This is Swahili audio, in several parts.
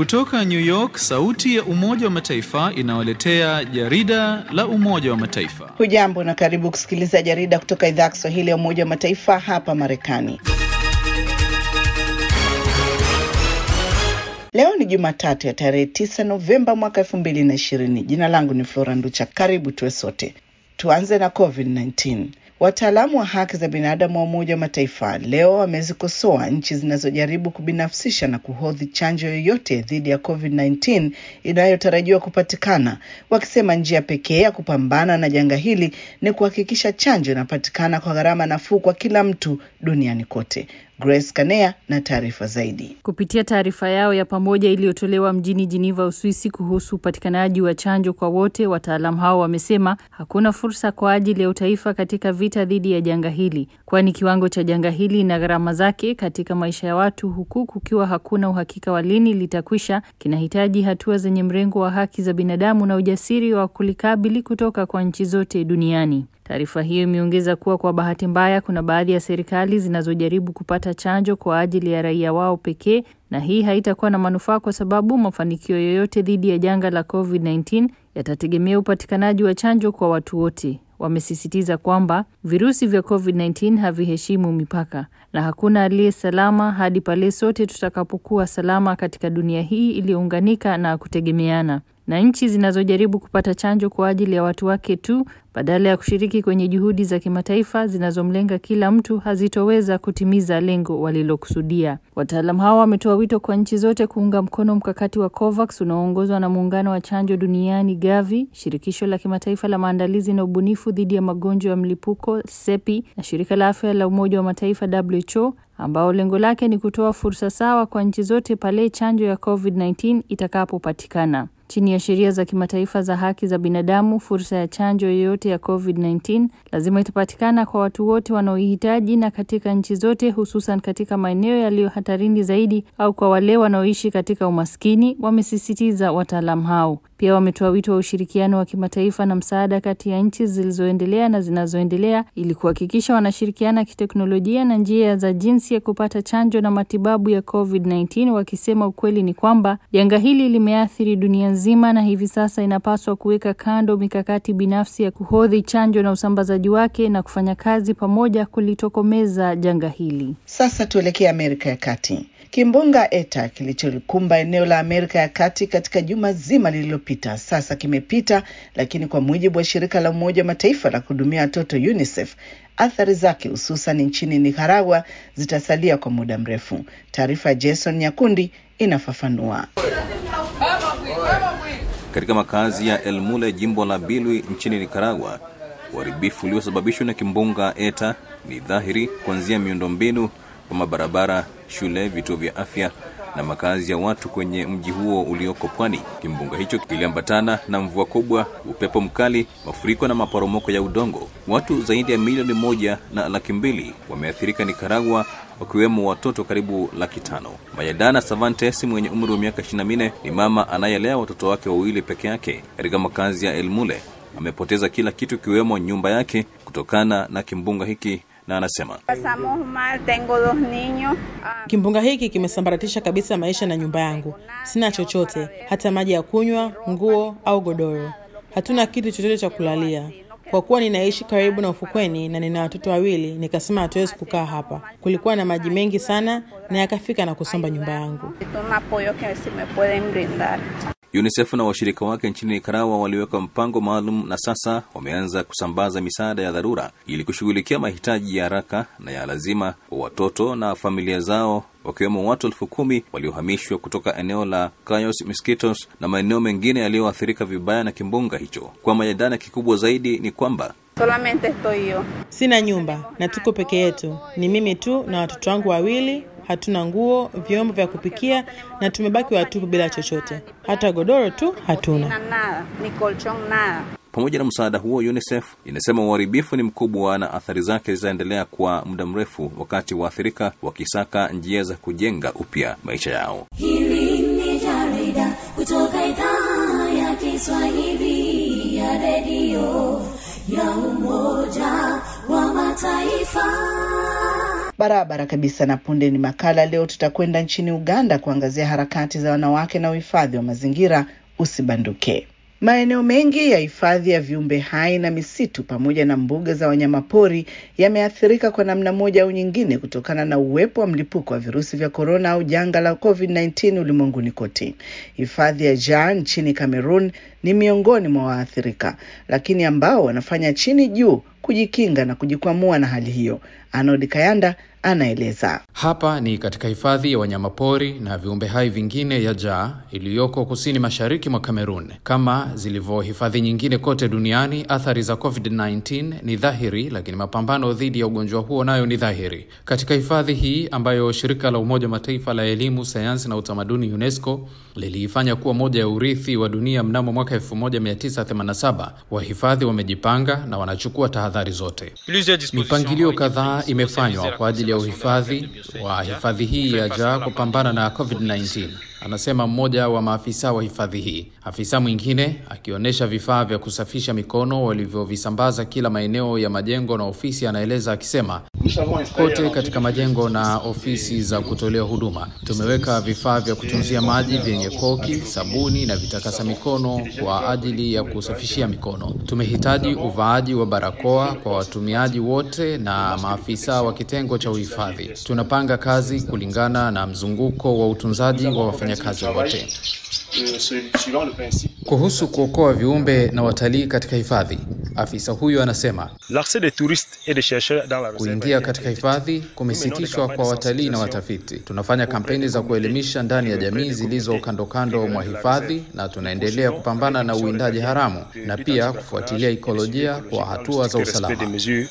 Kutoka New York, sauti ya Umoja wa Mataifa inawaletea jarida la Umoja wa Mataifa. Hujambo na karibu kusikiliza jarida kutoka idhaa ya Kiswahili ya Umoja wa Mataifa hapa Marekani. Leo ni Jumatatu ya tarehe 9 Novemba mwaka 2020. Jina langu ni Flora Nducha. Karibu tuwe sote. Tuanze na COVID-19. Wataalamu wa haki za binadamu wa Umoja wa Mataifa leo wamezikosoa nchi zinazojaribu kubinafsisha na kuhodhi chanjo yoyote dhidi ya COVID-19 inayotarajiwa kupatikana, wakisema njia pekee ya kupambana na janga hili ni kuhakikisha chanjo inapatikana kwa gharama nafuu kwa kila mtu duniani kote. Grace Kanea na taarifa zaidi. Kupitia taarifa yao ya pamoja iliyotolewa mjini Geneva, Uswisi, kuhusu upatikanaji wa chanjo kwa wote, wataalamu hao wamesema hakuna fursa kwa ajili ya utaifa katika vita dhidi ya janga hili, kwani kiwango cha janga hili na gharama zake katika maisha ya watu, huku kukiwa hakuna uhakika wa lini litakwisha, kinahitaji hatua zenye mrengo wa haki za binadamu na ujasiri wa kulikabili kutoka kwa nchi zote duniani. Taarifa hiyo imeongeza kuwa kwa bahati mbaya, kuna baadhi ya serikali zinazojaribu kupata chanjo kwa ajili ya raia wao pekee, na hii haitakuwa na manufaa kwa sababu mafanikio yoyote dhidi ya janga la COVID-19 yatategemea upatikanaji wa chanjo kwa watu wote. Wamesisitiza kwamba virusi vya COVID-19 haviheshimu mipaka na hakuna aliye salama hadi pale sote tutakapokuwa salama katika dunia hii iliyounganika na kutegemeana na nchi zinazojaribu kupata chanjo kwa ajili ya watu wake tu badala ya kushiriki kwenye juhudi za kimataifa zinazomlenga kila mtu hazitoweza kutimiza lengo walilokusudia. Wataalamu hao wametoa wito kwa nchi zote kuunga mkono mkakati wa COVAX unaoongozwa na muungano wa chanjo duniani GAVI, shirikisho la kimataifa la maandalizi na ubunifu dhidi ya magonjwa ya mlipuko SEPI na shirika la afya la Umoja wa Mataifa WHO ambao lengo lake ni kutoa fursa sawa kwa nchi zote pale chanjo ya COVID-19 itakapopatikana. Chini ya sheria za kimataifa za haki za binadamu, fursa ya chanjo yoyote ya COVID-19 lazima itapatikana kwa watu wote wanaoihitaji na katika nchi zote, hususan katika maeneo yaliyo hatarini zaidi au kwa wale wanaoishi katika umaskini, wamesisitiza wataalamu hao. Pia wametoa wito wa ushirikiano wa kimataifa na msaada kati ya nchi zilizoendelea na zinazoendelea ili kuhakikisha wanashirikiana kiteknolojia na njia za jinsi ya kupata chanjo na matibabu ya COVID-19, wakisema ukweli ni kwamba janga hili limeathiri dunia nzima na hivi sasa inapaswa kuweka kando mikakati binafsi ya kuhodhi chanjo na usambazaji wake na kufanya kazi pamoja kulitokomeza janga hili. Sasa tuelekee Amerika ya Kati. Kimbunga Eta kilicholikumba eneo la Amerika ya Kati katika juma zima lililopita sasa kimepita, lakini kwa mujibu wa shirika la Umoja wa Mataifa la kuhudumia watoto UNICEF, athari zake hususan nchini Nicaragua zitasalia kwa muda mrefu. Taarifa ya Jason Nyakundi inafafanua. Katika makazi ya El Mule, jimbo la Bilwi nchini Nicaragua, uharibifu uliosababishwa na kimbunga Eta ni dhahiri, kuanzia miundombinu kama barabara, shule, vituo vya afya na makazi ya watu kwenye mji huo ulioko pwani. Kimbunga hicho kiliambatana na mvua kubwa, upepo mkali, mafuriko na maporomoko ya udongo. Watu zaidi ya milioni moja na laki mbili wameathirika Nicaragua, wakiwemo watoto karibu laki tano. Mayadana Savantes mwenye umri wa miaka 24 ni mama anayelea watoto wake wawili peke yake katika makazi ya Elmule. Amepoteza kila kitu ikiwemo nyumba yake kutokana na kimbunga hiki na anasema kimbunga hiki kimesambaratisha kabisa maisha na nyumba yangu. Sina chochote, hata maji ya kunywa, nguo au godoro. Hatuna kitu chochote cha kulalia. Kwa kuwa ninaishi karibu na ufukweni na nina watoto wawili, nikasema hatuwezi kukaa hapa. Kulikuwa na maji mengi sana na yakafika na kusomba nyumba yangu. UNICEF na washirika wake nchini Nicaragua waliweka mpango maalum na sasa wameanza kusambaza misaada ya dharura ili kushughulikia mahitaji ya haraka na ya lazima wa watoto na familia zao wakiwemo watu elfu kumi waliohamishwa kutoka eneo la Cayos Mosquitos na maeneo mengine yaliyoathirika vibaya na kimbunga hicho. Kwa Mayadana, kikubwa zaidi ni kwamba sina nyumba na tuko peke yetu, ni mimi tu na watoto wangu wawili. Hatuna nguo, vyombo vya kupikia na tumebaki watupu bila chochote, hata godoro tu hatuna. Pamoja na msaada huo, UNICEF inasema uharibifu ni mkubwa na athari zake zitaendelea kwa muda mrefu, wakati waathirika wakisaka njia za kujenga upya maisha yao. Hili ni jarida kutoka idhaa ya Kiswahili ya redio ya Umoja wa Mataifa. Barabara kabisa. Na punde ni makala. Leo tutakwenda nchini Uganda kuangazia harakati za wanawake na uhifadhi wa mazingira. Usibanduke. Maeneo mengi ya hifadhi ya viumbe hai na misitu pamoja na mbuga za wanyamapori yameathirika kwa namna moja au nyingine kutokana na uwepo wa mlipuko wa virusi vya korona au janga la COVID-19 ulimwenguni kote. Hifadhi ya Jaa nchini Cameroon ni miongoni mwa waathirika, lakini ambao wanafanya chini juu kujikinga na kujikwamua na hali hiyo. Arnold Kayanda anaeleza. Hapa ni katika hifadhi ya wanyamapori na viumbe hai vingine ya Jaa iliyoko kusini mashariki mwa Kamerun. Kama zilivyo hifadhi nyingine kote duniani, athari za COVID-19 ni dhahiri, lakini mapambano dhidi ya ugonjwa huo nayo ni dhahiri. Katika hifadhi hii ambayo shirika la Umoja wa Mataifa la elimu, sayansi na utamaduni UNESCO liliifanya kuwa moja ya urithi wa dunia mnamo mwaka 1987, wahifadhi wamejipanga na wanachukua tahadhari zote. Mipangilio kadhaa imefanywa kwa ajili ya uhifadhi wa hifadhi hii ya Jaa kupambana na COVID-19, anasema mmoja wa maafisa wa hifadhi hii. Afisa mwingine akionyesha vifaa vya kusafisha mikono walivyovisambaza kila maeneo ya majengo na ofisi, anaeleza akisema, kote katika majengo na ofisi za kutolea huduma tumeweka vifaa vya kutunzia maji vyenye koki, sabuni na vitakasa mikono kwa ajili ya kusafishia mikono. Tumehitaji uvaaji wa barakoa kwa watumiaji wote na maafisa wa kitengo cha uhifadhi. Tunapanga kazi kulingana na mzunguko wa utunzaji wa wafanyakazi wote. Kuhusu kuokoa viumbe na watalii katika hifadhi, afisa huyu anasema kuingia katika hifadhi kumesitishwa kwa watalii na watafiti. Tunafanya kampeni za kuelimisha ndani ya jamii zilizo kando kando mwa hifadhi, na tunaendelea kupambana na uwindaji haramu na pia kufuatilia ikolojia kwa hatua za usalama.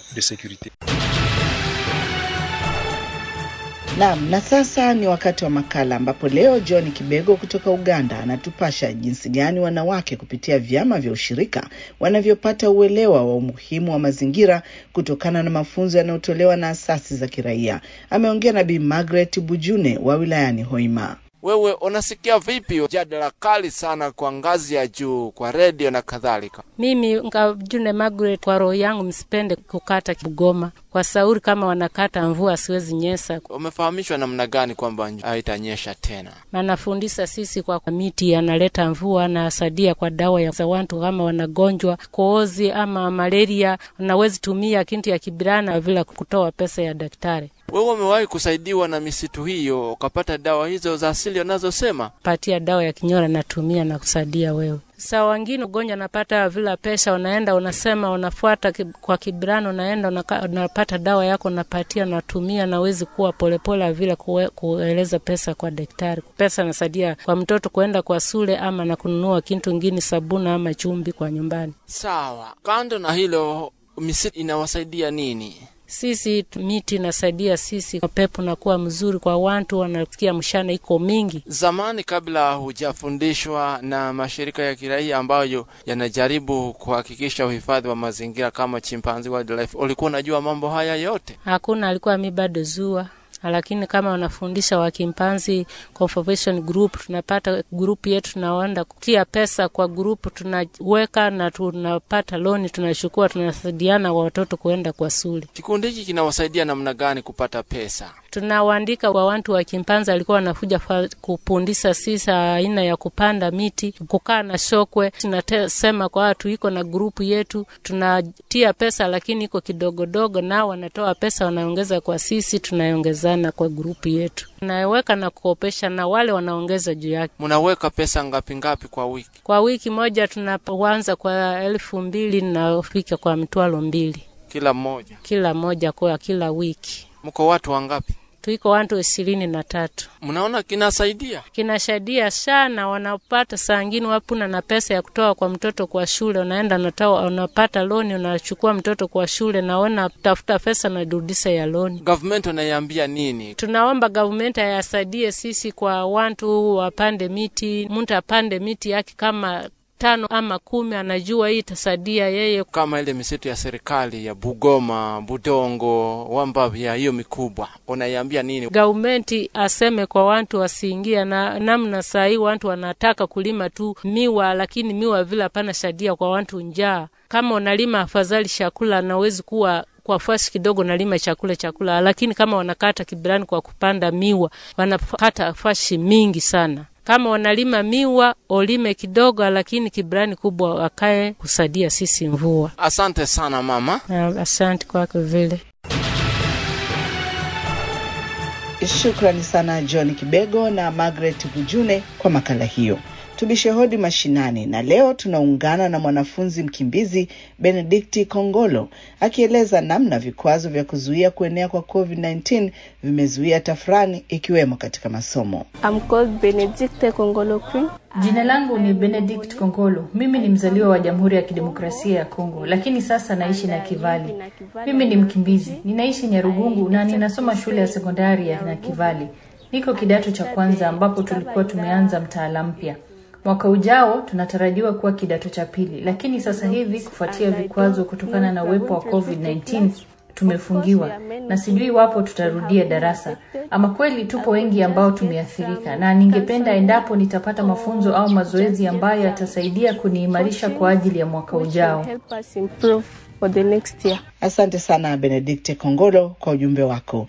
Naam, na sasa ni wakati wa makala ambapo leo John Kibego kutoka Uganda anatupasha jinsi gani wanawake kupitia vyama vya ushirika wanavyopata uelewa wa umuhimu wa mazingira kutokana na mafunzo yanayotolewa na asasi za kiraia. Ameongea na Bi Margaret Bujune wa wilayani Hoima. Wewe unasikia vipi jadala kali sana kwa ngazi ya juu kwa redio na kadhalika? Mimi Ngajune Margaret, kwa roho yangu msipende kukata Bugoma kwa sauri, kama wanakata mvua siwezi nyesa. Umefahamishwa namna gani kwamba haitanyesha tena? Manafundisha sisi kwa miti yanaleta mvua, nasadia kwa dawa ya za watu kama wanagonjwa koozi ama malaria, unawezi tumia kintu ya kibirana vila kutoa pesa ya daktari. Wewe umewahi kusaidiwa na misitu hiyo ukapata dawa hizo za asili wanazosema? Patia dawa ya kinyora natumia na kusaidia wewe. Saa wengine ugonjwa napata vila pesa, unaenda unasema unafuata kwa kibirano, unaenda unaka, unapata dawa yako unapatia natumia, nawezi kuwa polepole vile kue, kueleza pesa kwa daktari. Pesa nasaidia kwa mtoto kuenda kwa shule ama na kununua kintu ngini sabuni ama chumbi kwa nyumbani. Sawa. Kando na hilo, misitu inawasaidia nini? Sisi miti inasaidia sisi, pepo nakuwa mzuri kwa watu, wanasikia mshana iko mingi. Zamani, kabla hujafundishwa na mashirika ya kiraia ambayo yanajaribu kuhakikisha uhifadhi wa mazingira kama Chimpanzee Wildlife, ulikuwa unajua mambo haya yote? Hakuna, alikuwa mi bado zua lakini kama wanafundisha wakimpanzi conservation group, tunapata group yetu, tunaenda kutia pesa kwa group, tunaweka na tunapata loni, tunachukua, tunasaidiana wa watoto kuenda kwa shule. Kikundi hiki kinawasaidia namna gani kupata pesa? Tunawaandika wa watu wa kimpanzi alikuwa wanakuja kupundisha sisi aina ya kupanda miti, kukaa na shokwe. Tunasema kwa watu iko na grupu yetu, tunatia pesa, lakini iko kidogodogo, nao wanatoa pesa, wanaongeza kwa sisi, tunaongezana kwa grupu yetu, tunaweka na kukopesha, na wale wanaongeza juu yake. Mnaweka pesa ngapi ngapi kwa wiki? Kwa wiki moja tunaanza kwa elfu mbili nafika kwa mitwalo mbili kila mmoja, kila moja kwa kila wiki. Mko watu wangapi? Tuiko watu ishirini na tatu. Mnaona kinasaidia? Kinasaidia sana, wanapata saa ngine wapuna na pesa ya kutoa kwa mtoto kwa shule, unaenda natoa, unapata loni, unachukua mtoto kwa shule, naona tafuta pesa narudisha ya loni. Government unaiambia nini? Tunaomba government ayasaidie sisi kwa watu wapande miti, mtu apande miti yake kama tano ama kumi, anajua hii itasaidia yeye. Kama ile misitu ya serikali ya Bugoma, Budongo, Wambavya, hiyo mikubwa, unaiambia nini? Gaumenti aseme kwa watu wasiingia na namna saa hii watu wanataka kulima tu miwa, lakini miwa vile hapana shadia kwa watu njaa. Kama unalima afadhali chakula, nawezi kuwa kwa fasi kidogo nalima chakula chakula, lakini kama wanakata kibirani kwa kupanda miwa wanakata fasi mingi sana. Kama wanalima miwa olime kidogo, lakini kibirani kubwa wakae kusaidia sisi mvua. Asante sana mama. Asante kwako vile. Shukrani sana John Kibego na Margaret Bujune kwa makala hiyo. Tubishe hodi mashinani, na leo tunaungana na mwanafunzi mkimbizi Benedikti Kongolo akieleza namna vikwazo vya kuzuia kuenea kwa COVID-19 vimezuia tafrani ikiwemo katika masomo. I'm called Benedicte Kongolo Queen. Jina langu ni Benedict Kongolo. Mimi ni mzaliwa wa Jamhuri ya Kidemokrasia ya Kongo, lakini sasa naishi na Kivali. Mimi ni mkimbizi, ninaishi Nyarugungu na ninasoma shule ya sekondari ya Nakivali. Niko kidato cha kwanza ambapo tulikuwa tumeanza mtaala mpya. Mwaka ujao tunatarajiwa kuwa kidato cha pili, lakini sasa hivi kufuatia vikwazo kutokana na uwepo wa COVID-19 tumefungiwa na sijui iwapo tutarudia darasa. Ama kweli tupo wengi ambao tumeathirika, na ningependa endapo nitapata mafunzo au mazoezi ambayo yatasaidia kuniimarisha kwa ajili ya mwaka ujao. Help us improve for the next year. Asante sana Benedikte Kongolo kwa ujumbe wako.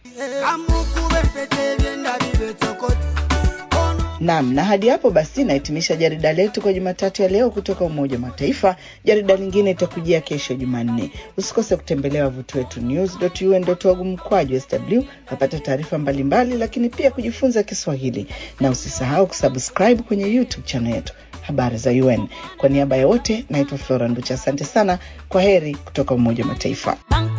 Naam, na hadi hapo basi nahitimisha jarida letu kwa Jumatatu ya leo kutoka Umoja wa Mataifa. Jarida lingine itakujia kesho Jumanne. Usikose kutembelea wavuti wetu news.un.org mkwaju sw napata taarifa mbalimbali, lakini pia kujifunza Kiswahili, na usisahau kusubscribe kwenye YouTube channel yetu habari za UN. Kwa niaba ya wote, naitwa Flora Nducha. Asante sana, kwa heri kutoka Umoja wa Mataifa.